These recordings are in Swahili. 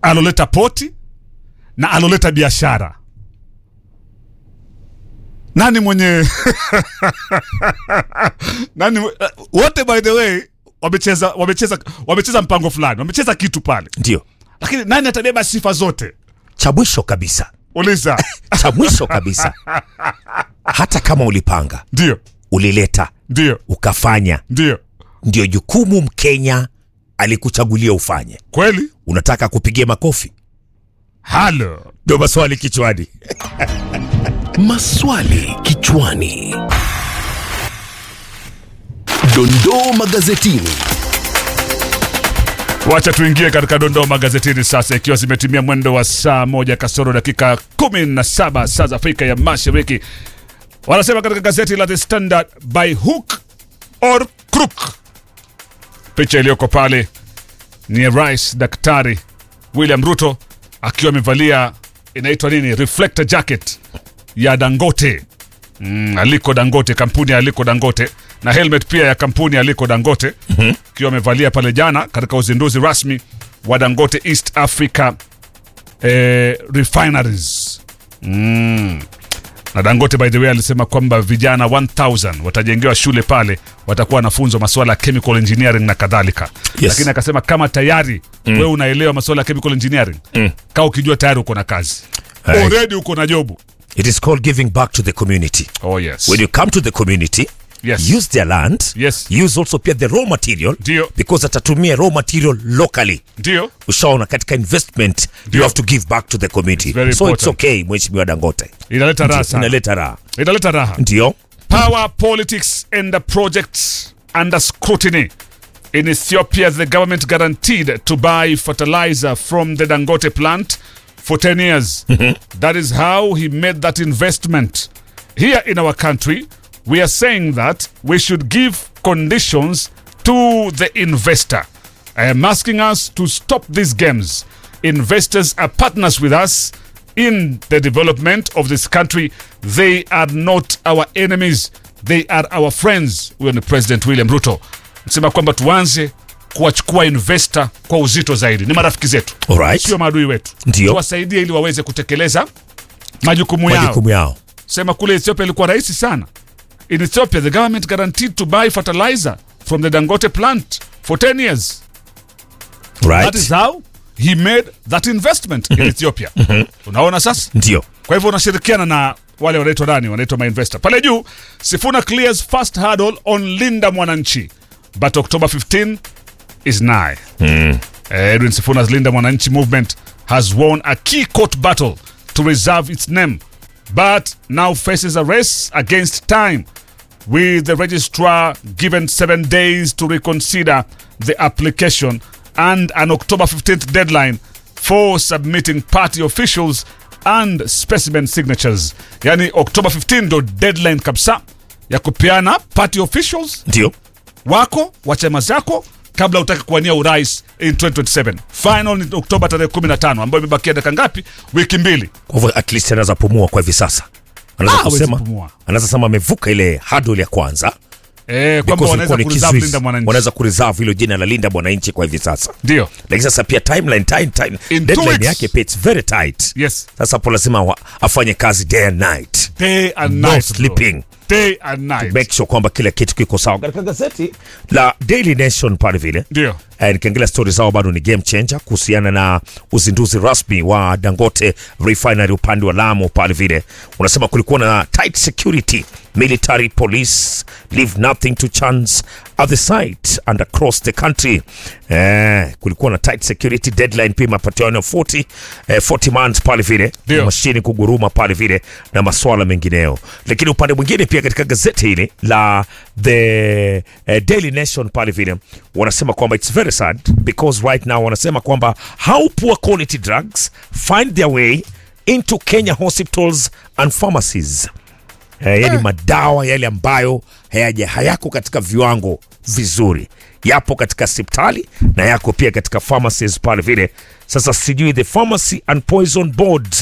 aloleta poti na aloleta biashara nani mwenye nani mwe- wote by the way wamecheza wamecheza wamecheza mpango fulani wamecheza kitu pale ndio lakini nani atabeba sifa zote cha mwisho kabisa uliza cha mwisho kabisa hata kama ulipanga ndio ulileta ndio ukafanya ndio ndio jukumu mkenya alikuchagulia ufanye kweli unataka kupigia makofi halo ndio maswali kichwani Maswali kichwani. Dondoo magazetini. wacha tuingie katika dondoo magazetini sasa ikiwa zimetimia mwendo wa saa moja kasoro dakika kumi na saba saa za afrika ya mashariki wanasema katika gazeti la the standard by hook or crook picha iliyoko pale ni rais daktari william ruto akiwa amevalia inaitwa nini reflector jacket ya dangote mm, aliko dangote kampuni ya aliko dangote na helmet pia ya kampuni ya aliko dangote akiwa amevalia pale jana katika uzinduzi rasmi wa dangote east africa eh, refineries mm. na dangote by the way alisema kwamba vijana 1000 watajengewa shule pale watakuwa wanafunzwa masuala ya chemical engineering na kadhalika Yes. lakini akasema kama tayari mm. wewe unaelewa masuala ya chemical engineering mm. kaa ukijua tayari uko na kazi Aye. already uko na jobu it is called giving back to the community oh yes when you come to the community Yes. use their land Yes. use also pia the raw material Ndio. because atatumia raw material locally ndio ushaona katika investment you have to give back to the community very so it's important. okay mheshimiwa dangote inaleta raha sana. inaleta raha inaleta raha ndio Power politics and the projects under scrutiny. In Ethiopia, the government guaranteed to buy fertilizer from the Dangote plant for 10 years. That is how he made that investment. Here in our country, we are saying that we should give conditions to the investor. I am asking us to stop these games. Investors are partners with us in the development of this country. They are not our enemies, they are our friends. Huyo ni President William Ruto nasema kwamba tuanze kuwachukua investor kwa uzito zaidi. Ni marafiki zetu, Alright. sio maadui wetu. Ndio. Tuwasaidie ili waweze kutekeleza majukumu yao. majukumu yao Sema kule Ethiopia ilikuwa rahisi sana. In Ethiopia, the government guaranteed to buy fertilizer from the Dangote plant for 10 years. That is right how he made that investment in Ethiopia. Unaona sasa? ndio Kwa hivyo unashirikiana na wale wanaitwa nani? Wanaitwa mainvestor. Pale juu, Sifuna clears first hurdle on Linda Mwananchi, but October 15 is nigh. Eh, Edwin Sifuna's Linda Mwananchi movement has won a key court battle to reserve its name, but now faces a race against time, with the registrar given seven days to reconsider the application and an October 15th deadline for submitting party officials and specimen signatures. Yani October 15 ndo deadline kabisa ya kupeana party officials ndio wako wa chama zako kabla utaki kuwania urais in 2027 final ni oktoba tarehe 15 ambayo imebakia dakika ngapi wiki mbili kwa hivyo at least anaweza pumua kwa hivi sasa anaweza Ah, hawezi kusema pumua. anaweza sema amevuka ile hurdle ya kwanza eh, kwamba because wanaweza ilikuwa ni kureserve kizuizi. linda mwananchi wanaweza kureserve hilo jina la linda mwananchi kwa hivi sasa ndio lakini sasa pia timeline time, time, In two deadline weeks. yake pia it's very tight yes sasa hapo lazima wa- afanye kazi day and night day and No night bro. sleeping. day and night make sure kwamba kila kitu kiko sawa katika gazeti la daily nation pale vile ndio Eh, nikiangalia stori zao bado ni game changer kuhusiana na uzinduzi rasmi wa dangote refinery upande wa lamu pale vile unasema kulikuwa na tight security military police leave nothing to chance at the site and across the country eh, kulikuwa na tight security deadline pia mapatiano 40 eh, 40 months pale vile Ndio. mashini kuguruma pale vile na maswala mengineyo lakini upande mwingine pia katika gazeti hili la the eh, daily nation pale vile wanasema kwamba it's very sad because right now wanasema kwamba how poor quality drugs find their way into kenya hospitals and pharmacies eh, yani madawa yale ambayo hayaja hayako katika viwango vizuri yapo katika hospitali na yako pia katika pharmacies pale vile sasa sijui the pharmacy and poison board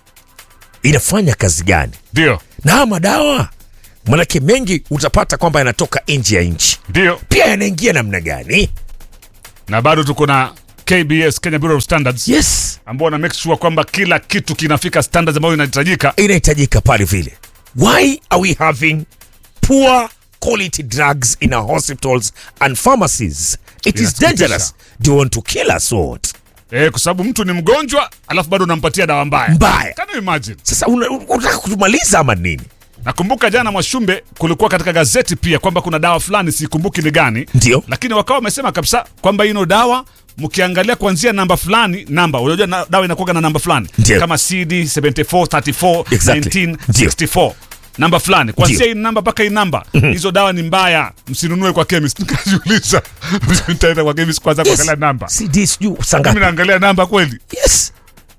inafanya kazi gani ndio na haya madawa manake mengi utapata kwamba yanatoka nje ya nchi ndio pia yanaingia namna gani na bado tuko na KBS, Kenya Bureau of Standards, yes ambao wana make sure kwamba kila kitu kinafika standards ambayo inahitajika. inahitajika pale vile why are we having poor quality drugs in our hospitals and pharmacies it is Inasikitisha. dangerous do you want to kill us or what Eh, kwa sababu mtu ni mgonjwa alafu bado unampatia dawa mbaya. mbaya Can you imagine? sasa una- unataka kutumaliza ama nini Nakumbuka jana Mwashumbe, kulikuwa katika gazeti pia kwamba kuna dawa fulani, sikumbuki ni gani, ndio lakini wakawa wamesema kabisa kwamba ino dawa mkiangalia kuanzia namba fulani namba, unajua na, dawa inakuwa na namba fulani Ndio. kama CD 74 34 Exactly. 19 Ndio. 64 namba fulani kuanzia Ndio. hii namba mpaka hii namba hizo dawa ni mbaya, msinunue kwa chemist. Nikajiuliza, nitaenda kwa chemist kwanza kuangalia namba, cd sijui mimi sangapi naangalia namba kweli? yes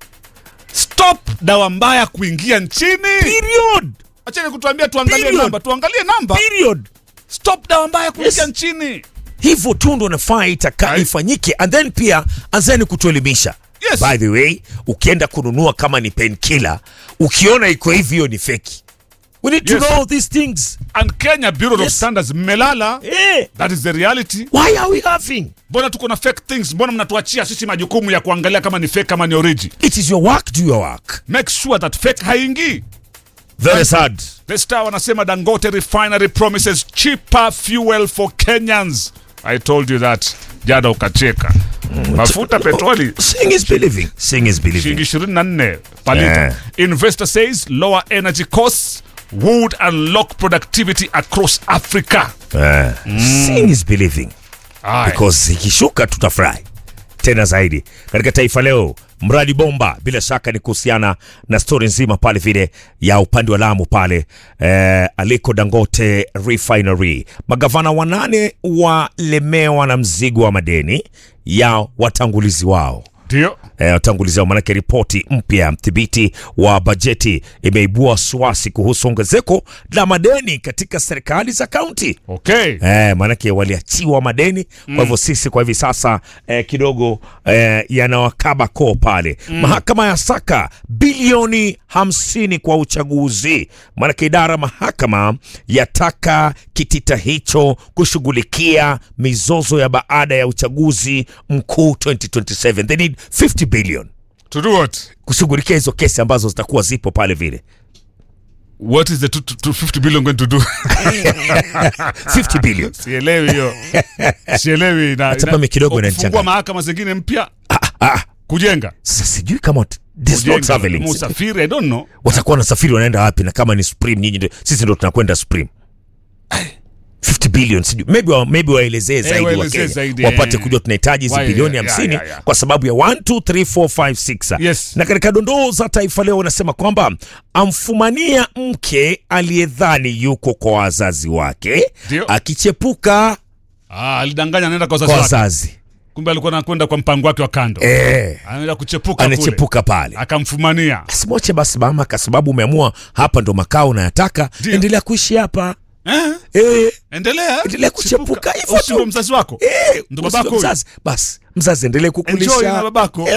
Stop dawa mbaya kuingia nchini. period Acheni kutuambia tuangalie Period. namba, tuangalie namba. period Stop dawa mbaya kuingia Yes. nchini. hivyo tu ndo nafaa itaka Right. ifanyike and then pia anzeni kutuelimisha Yes. by the way ukienda kununua kama ni painkiller ukiona iko hivi hiyo ni feki we need Yes. to know these things And Kenya Bureau of Yes. Standards mmelala. eh That is the reality. why are we having Mbona tuko na fake things? Mbona mnatuachia sisi majukumu ya kuangalia kama ni fake kama ni origi? it is your work do your work Make sure that fake haingii. very sad The Star wanasema Dangote refinery promises cheaper fuel for Kenyans. I told you that. Jana ukacheka. Mafuta petroli seeing is believing seeing is believing shilingi 24 per liter. Yeah. Investor says lower energy costs would unlock productivity across Africa. eh seeing is believing Aye. because ikishuka tutafurahi tena zaidi katika taifa leo mradi bomba bila shaka ni kuhusiana na stori nzima pale vile ya upande wa lamu pale eh, aliko dangote refinery magavana wanane walemewa na mzigo wa madeni ya watangulizi wao Ndio. eh, watangulizi wao manake ripoti mpya ya mdhibiti wa bajeti imeibua wasiwasi kuhusu ongezeko la madeni katika serikali za kaunti Okay. Eh, maanake waliachiwa madeni mm. Kwa hivyo sisi kwa hivi sasa eh, kidogo eh, yanawakaba koo pale mm. Mahakama ya saka bilioni hamsini kwa uchaguzi, maanake idara ya mahakama yataka kitita hicho kushughulikia mizozo ya baada ya uchaguzi mkuu 2027 they need 50 billion To do what? kushughulikia hizo kesi ambazo zitakuwa zipo pale vile What is the two- two- 250 billion going to do? 50 billion Sielewi hiyo. Sielewi na Hata mimi kidogo kufungua inanichanganya. mahakama zingine mpya ah, kujenga. sasa sijui kama wat- this not Kujenga, traveling Musafiri, I don't know. watakuwa nasafiri wanaenda wapi na kama ni supreme nyinyi ndio sisi ndo tunakwenda supreme 50 billion sijui maybe wa, maybe waelezee zaidi wa waelezee Kenya zaidi, wapate eh. kujua tunahitaji hizi Why, bilioni yeah, 50 yeah, yeah. kwa sababu ya 1 2 3 4 5 6 Yes. na katika dondoo za taifa leo wanasema kwamba amfumania mke aliyedhani yuko kwa wazazi wake Ndio. akichepuka Ah, alidanganya anaenda kwa wazazi kwa wake. wazazi Kumbe alikuwa anakwenda kwa mpango wake wa kando. eh, Anaenda kuchepuka kule. anachepuka pale Akamfumania. simwache basi mama kwa sababu umeamua hapa ndo makao unayataka Ndio. endelea kuishi hapa Eh? eh, Endelea. Endelea kuchepuka, hivyo Usi tu. ndo mzazi wako. Eh, Ndo usiwe babako huyu. mzazi basi mzazi endelee Enjoy na kukulisha babako.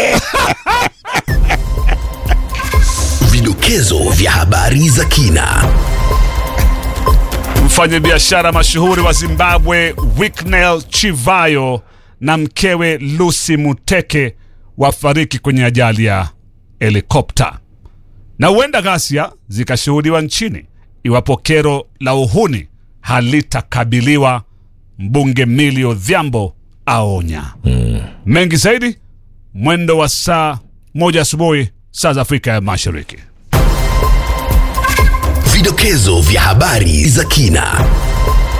Vidokezo vya habari za kina. Mfanyabiashara mashuhuri wa Zimbabwe Wicknell Chivayo na mkewe Lucy Muteke wafariki kwenye ajali ya helikopta, na huenda ghasia zikashuhudiwa nchini iwapo kero la uhuni halitakabiliwa. Mbunge Millie Odhiambo aonya. Mengi zaidi mwendo wa saa moja asubuhi saa za Afrika ya Mashariki. Vidokezo vya habari za kina.